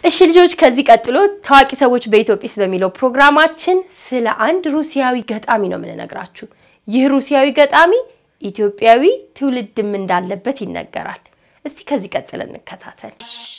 እሺ ልጆች ከዚህ ቀጥሎ ታዋቂ ሰዎች በኢትዮጲስ በሚለው ፕሮግራማችን ስለ አንድ ሩሲያዊ ገጣሚ ነው የምንነግራችሁ። ይህ ሩሲያዊ ገጣሚ ኢትዮጵያዊ ትውልድም እንዳለበት ይነገራል። እስቲ ከዚህ ቀጥል እንከታተል።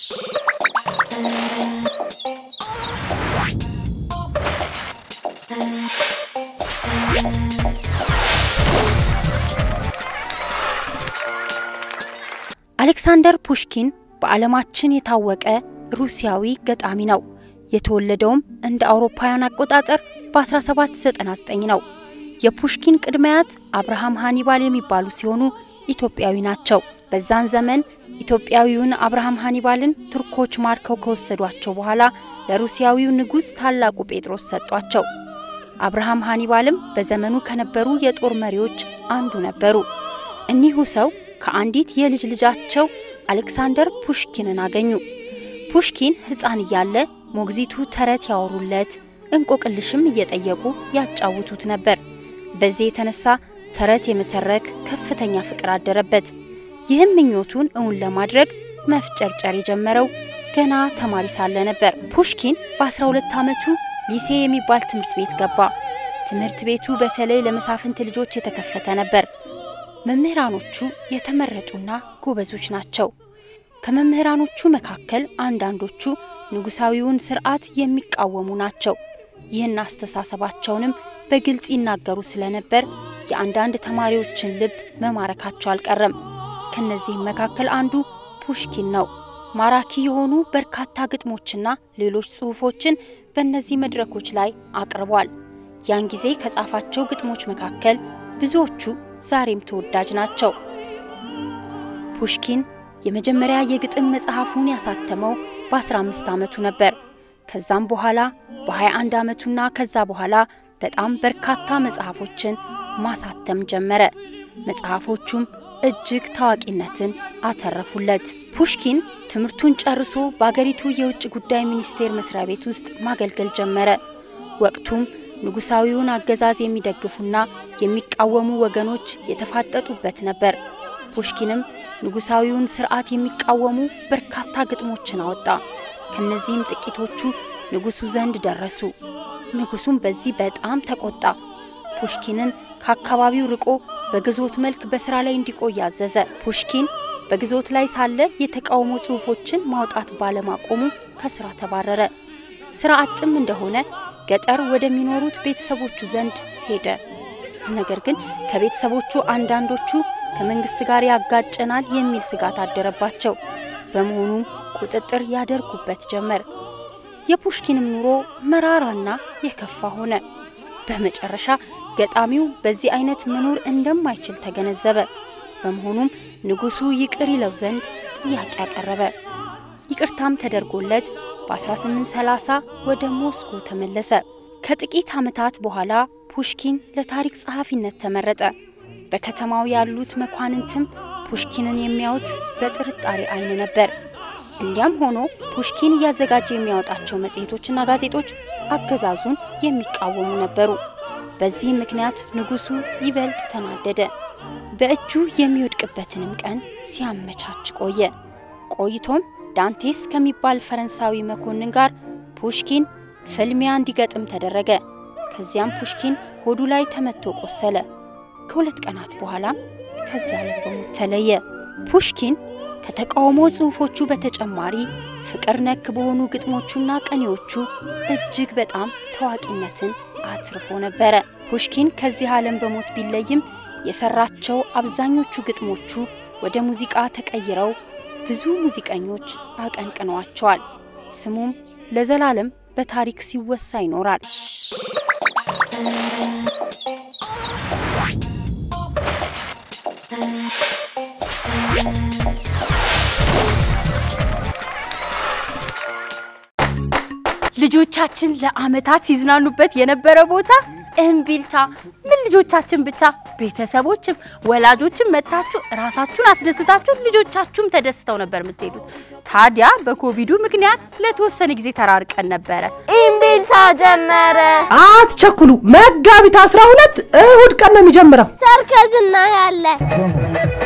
አሌክሳንደር ፑሽኪን በዓለማችን የታወቀ ሩሲያዊ ገጣሚ ነው። የተወለደውም እንደ አውሮፓውያን አቆጣጠር በ1799 ነው። የፑሽኪን ቅድመያት አብርሃም ሃኒባል የሚባሉ ሲሆኑ ኢትዮጵያዊ ናቸው። በዛን ዘመን ኢትዮጵያዊውን አብርሃም ሃኒባልን ቱርኮች ማርከው ከወሰዷቸው በኋላ ለሩሲያዊው ንጉሥ ታላቁ ጴጥሮስ ሰጧቸው። አብርሃም ሃኒባልም በዘመኑ ከነበሩ የጦር መሪዎች አንዱ ነበሩ። እኒሁ ሰው ከአንዲት የልጅ ልጃቸው አሌክሳንደር ፑሽኪንን አገኙ። ፑሽኪን ሕፃን እያለ ሞግዚቱ ተረት ያወሩለት፣ እንቆቅልሽም እየጠየቁ ያጫውቱት ነበር። በዚህ የተነሳ ተረት የመተረክ ከፍተኛ ፍቅር አደረበት። ይህም ምኞቱን እውን ለማድረግ መፍጨርጨር የጀመረው ገና ተማሪ ሳለ ነበር። ፑሽኪን በ12 ዓመቱ ሊሴ የሚባል ትምህርት ቤት ገባ። ትምህርት ቤቱ በተለይ ለመሳፍንት ልጆች የተከፈተ ነበር። መምህራኖቹ የተመረጡና ጎበዞች ናቸው። ከመምህራኖቹ መካከል አንዳንዶቹ ንጉሳዊውን ስርዓት የሚቃወሙ ናቸው። ይህን አስተሳሰባቸውንም በግልጽ ይናገሩ ስለነበር የአንዳንድ ተማሪዎችን ልብ መማረካቸው አልቀረም። ከነዚህም መካከል አንዱ ፑሽኪን ነው። ማራኪ የሆኑ በርካታ ግጥሞችና ሌሎች ጽሑፎችን በእነዚህ መድረኮች ላይ አቅርቧል። ያን ጊዜ ከጻፋቸው ግጥሞች መካከል ብዙዎቹ ዛሬም ተወዳጅ ናቸው። ፑሽኪን የመጀመሪያ የግጥም መጽሐፉን ያሳተመው በ15 ዓመቱ ነበር። ከዛም በኋላ በ21 ዓመቱና ከዛ በኋላ በጣም በርካታ መጽሐፎችን ማሳተም ጀመረ። መጽሐፎቹም እጅግ ታዋቂነትን አተረፉለት። ፑሽኪን ትምህርቱን ጨርሶ በአገሪቱ የውጭ ጉዳይ ሚኒስቴር መስሪያ ቤት ውስጥ ማገልገል ጀመረ። ወቅቱም ንጉሳዊውን አገዛዝ የሚደግፉና የሚቃወሙ ወገኖች የተፋጠጡበት ነበር። ፑሽኪንም ንጉሳዊውን ስርዓት የሚቃወሙ በርካታ ግጥሞችን አወጣ። ከነዚህም ጥቂቶቹ ንጉሱ ዘንድ ደረሱ። ንጉሱም በዚህ በጣም ተቆጣ። ፑሽኪንን ከአካባቢው ርቆ በግዞት መልክ በስራ ላይ እንዲቆይ አዘዘ። ፑሽኪን በግዞት ላይ ሳለ የተቃውሞ ጽሑፎችን ማውጣት ባለማቆሙ ከስራ ተባረረ። ስራ አጥም እንደሆነ ገጠር ወደሚኖሩት ቤተሰቦቹ ዘንድ ሄደ። ነገር ግን ከቤተሰቦቹ አንዳንዶቹ ከመንግስት ጋር ያጋጨናል የሚል ስጋት አደረባቸው። በመሆኑም ቁጥጥር ያደርጉበት ጀመር። የፑሽኪንም ኑሮ መራራና የከፋ ሆነ። በመጨረሻ ገጣሚው በዚህ አይነት መኖር እንደማይችል ተገነዘበ። በመሆኑም ንጉሱ ይቅር ይለው ዘንድ ጥያቄ አቀረበ። ይቅርታም ተደርጎለት በ1830 ወደ ሞስኮ ተመለሰ። ከጥቂት ዓመታት በኋላ ፑሽኪን ለታሪክ ጸሐፊነት ተመረጠ። በከተማው ያሉት መኳንንትም ፑሽኪንን የሚያዩት በጥርጣሬ አይን ነበር። እንዲያም ሆኖ ፑሽኪን እያዘጋጀ የሚያወጣቸው መጽሔቶችና ጋዜጦች አገዛዙን የሚቃወሙ ነበሩ። በዚህ ምክንያት ንጉሱ ይበልጥ ተናደደ። በእጁ የሚወድቅበትንም ቀን ሲያመቻች ቆየ። ቆይቶም ዳንቴስ ከሚባል ፈረንሳዊ መኮንን ጋር ፑሽኪን ፍልሚያ እንዲገጥም ተደረገ። ከዚያም ፑሽኪን ሆዱ ላይ ተመቶ ቆሰለ። ከሁለት ቀናት በኋላም ከዚህ ዓለም በሞት ተለየ። ፑሽኪን ከተቃውሞ ጽሑፎቹ በተጨማሪ ፍቅር ነክ በሆኑ ግጥሞቹና ቀኔዎቹ እጅግ በጣም ታዋቂነትን አትርፎ ነበረ። ፑሽኪን ከዚህ ዓለም በሞት ቢለይም የሰራቸው አብዛኞቹ ግጥሞቹ ወደ ሙዚቃ ተቀይረው ብዙ ሙዚቀኞች አቀንቅነዋቸዋል። ስሙም ለዘላለም በታሪክ ሲወሳ ይኖራል። ልጆቻችን ለዓመታት ሲዝናኑበት የነበረ ቦታ እምቢልታ። ምን ልጆቻችን ብቻ ቤተሰቦችም ወላጆችም መጥታችሁ ራሳችሁን አስደስታችሁ ልጆቻችሁም ተደስተው ነበር የምትሄዱት። ታዲያ በኮቪዱ ምክንያት ለተወሰነ ጊዜ ተራርቀን ነበረ። እምቢልታ ጀመረ። አትቸኩሉ። መጋቢት 12 እሁድ ቀን ነው የሚጀምረው። ሰርከዝ እናያለን፣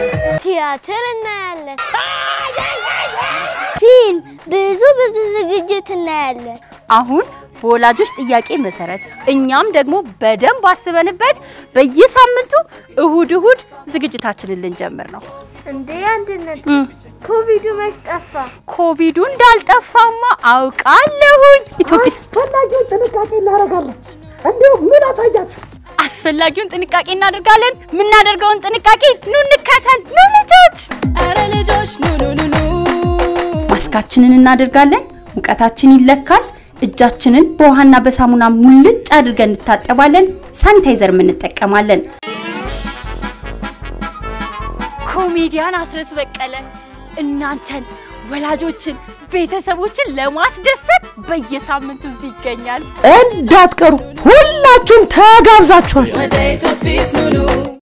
ቲያትር እናያለን፣ ፊልም፣ ብዙ ብዙ ዝግጅት እናያለን። አሁን በወላጆች ጥያቄ መሰረት እኛም ደግሞ በደንብ አስበንበት በየሳምንቱ እሁድ እሁድ ዝግጅታችንን ልንጀምር ነው። እንዴ አንድነት ኮቪዱ መች ጠፋ? ኮቪዱ እንዳልጠፋማ አውቃለሁኝ። ኢትዮጵያ አስፈላጊውን ጥንቃቄ እናደርጋለን። እንዲሁም ምን አሳያችሁ? አስፈላጊውን ጥንቃቄ እናደርጋለን። የምናደርገውን ጥንቃቄ ኑ እንከተል። ኑ ልጆች፣ ኧረ ልጆች ኑ ኑ ኑ ኑ። ማስካችንን እናደርጋለን። ሙቀታችን ይለካል። እጃችንን በውሃና በሳሙና ሙልጭ አድርገን እንታጠባለን። ሳኒታይዘርም እንጠቀማለን። ኮሜዲያን አስረስ በቀለ እናንተን ወላጆችን፣ ቤተሰቦችን ለማስደሰት በየሳምንቱ እዚህ ይገኛል። እንዳትቀሩ፣ ሁላችሁም ተጋብዛችኋል። ወደ ኢትዮጲስ ኑ ኑ